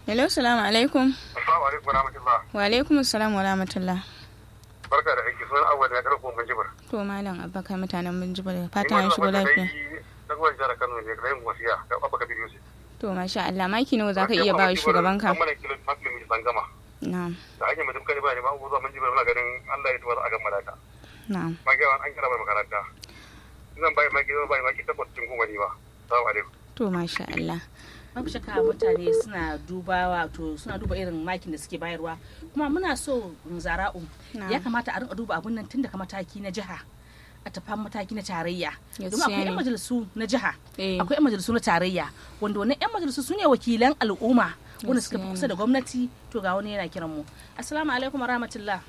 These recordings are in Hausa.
hello salamu alaikum Assalamu alaikum wa rahmatullah. wa alaikum assalam wa rahmatullah Barka da aiki sunan awwal na karfin Banjibar. to malam abba kai mutanen binjibar da fatan an shigo lafiya Na gwamnati jihar Kano ne da yin wasiya da Abba Kabir Yusuf. to masha Allah maki nawa zaka iya ba wa shugabanka An mana kilo mafi san gama. na'am Da ake mutum kai ba ne ba zuwa Banjibar muna ganin Allah ya tuwa a gan malaka. na'am Magiyawa an kira mai makaranta. Zan bai maki zan bai maki takwas cikin goma ne ba. Assalamu alaikum. to masha Allah babu shakka mutane suna duba wato suna duba irin makin da suke bayarwa kuma muna so zara'u Na'am. ya kamata a rinka duba abun nan tun daga mataki na jiha a tafi mataki na tarayya Gaskiya domin akwai 'yan ne. majalisu na jiha Eh. akwai 'yan majalisu na tarayya wanda wannan 'yan majalisu su ne wakilan al'umma wanda suka fi Gaskiya kusa ne. da gwamnati to ga wani yana kiran mu assalamu alaikum rahmatullah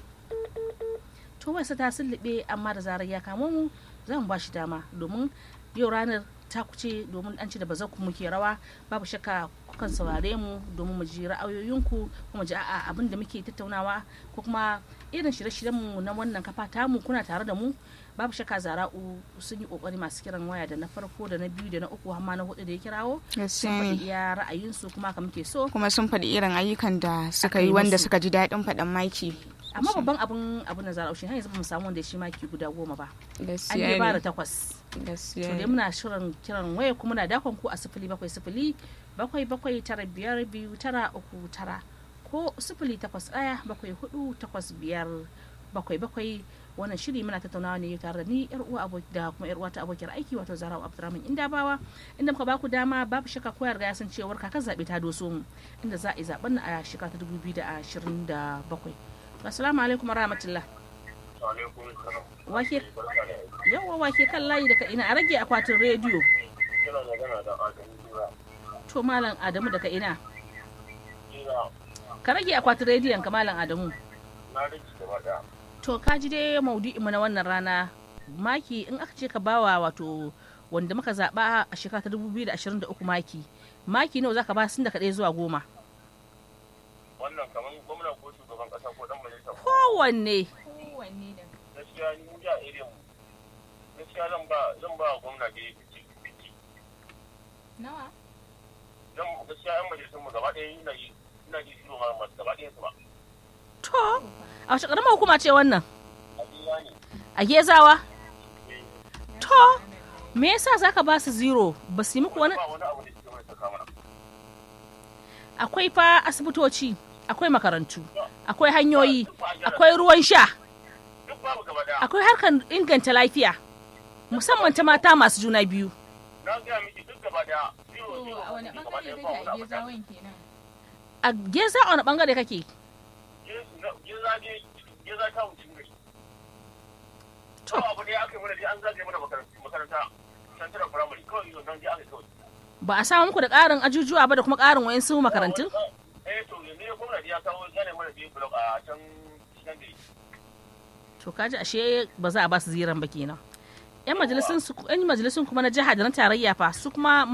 to wasu ta sullube amma da zarar ya kamo mu za mu ba shi dama domin yau ranar ta kuce domin an ci da bazan ku muke rawa babu shakka kukan saurare mu domin mu ji ra'ayoyinku kuma ji a'a abin da muke tattaunawa ko kuma irin shirye-shiryen mu na wannan kafa tamu kuna tare da mu babu shakka zara'u sun yi kokari masu kiran waya da na farko da na biyu da na uku har ma na hudu da ya kirawo sun gaskiya faɗi ne iya ra'ayinsu kuma haka muke so kuma sun faɗi irin ayyukan da suka Aka yi yi wanda musu. suka ji daɗin faɗan maki amma babban abin abin da zara'u shi har yanzu ba mu samu wanda ya shi maki guda goma ba an gaskiya yi bara ne takwas gaskiya to dai ne muna shirin kiran waya kuma muna dakon ku a sifili bakwai sifili bakwai bakwai tara biyar biyu tara uku tara ko sifili takwas ɗaya bakwai hudu takwas biyar bakwai bakwai wannan shiri muna tattaunawa ne tare da ni yar uwa aboki da kuma yar uwa ta abokiyar aiki wato Zarawa Abdurrahman Indabawa inda muka baku dama babu shakka koyar ga ya san cewar kakar zabe ta doso mu inda za a yi zaben a shekara ta 2027 assalamu alaikum warahmatullah Alaikum salam. wake Barka da aiki. yawa wake kan layi daga ina a rage akwatin rediyo Kina magana da Adamu Jura. to malam adamu daga ina Jira ka rage akwatin rediyon ka malam adamu na rage gaba daya. to ka ji dai maudu'in mu na wannan rana maki in aka ce ka bawa wato wanda muka zaba a shekara ta 2023 maki maki nawa zaka ba sun daga ɗaya zuwa goma Wannan kaman gwamna ko shugaban kasa ko dan majalisa ko kowanne gaskiya ni ja irin mu gaskiya zan ba zan ba gwamna da ya fice fice nawa dan gaskiya yan majalisun mu gaba ɗaya ina yi ina ji shiro ma masu gaba ɗaya su ba to a wace ƙaramar hukuma ce wannan a biya ne a gezawa to me yasa zaka ba su zero ba su yi muku wani ba wani abu da suke mai saka mana akwai fa asibitoci akwai makarantu akwai hanyoyi akwai ruwan sha duk babu gaba ɗaya akwai harkar inganta lafiya musamman ta mata masu juna biyu na gaya miki duk gaba ɗaya shiro shiro a wani gaba bangare ɗaya ba kake wani a abu da gezawan kenan a geza a wani bangare kake geza ne geza ta wucin gari To. to abu ɗaya aka yi mana dai an zagaye mana makaranta makaranta central primary kawai yau nan dai aka yi kawai ba a samu muku da ƙarin ajujuwa ba da kuma ƙarin wayansu makarantun eh to yanzu ya gwamnati ya kawo gane mana biyu blok a can cikin gari to kaji ashe ba za a ba su ziran ba kenan yan majalisun su yan majalisun kuma na jiha da na tarayya fa su kuma